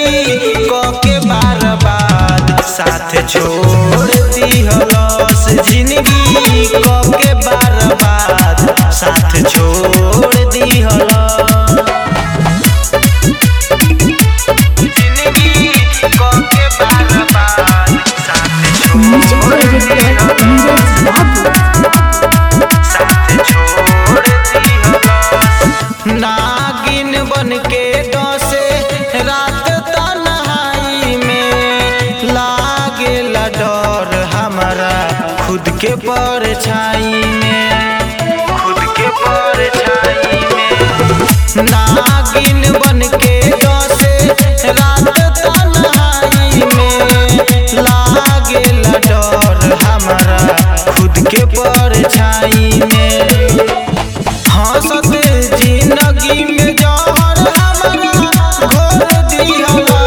कके बार बाद साथ छोड़ दिहलस जिंदगी कके बार बाद साथ छोड़ दिहलस जिंदगी कके बार बाद साथ म्यूजिक छोड़ डायरेक्टर नीरज बाबू नागिन बन के डसे रात तन्हाई में लागे डर हमारा खुद के परछाई में खुद के परछाई में नागिन बन के डसे रात तन्हाई में लागे डर हमारा खुद के परछाई में हंसत जिंदगी में जहर हमारा घोर दिहला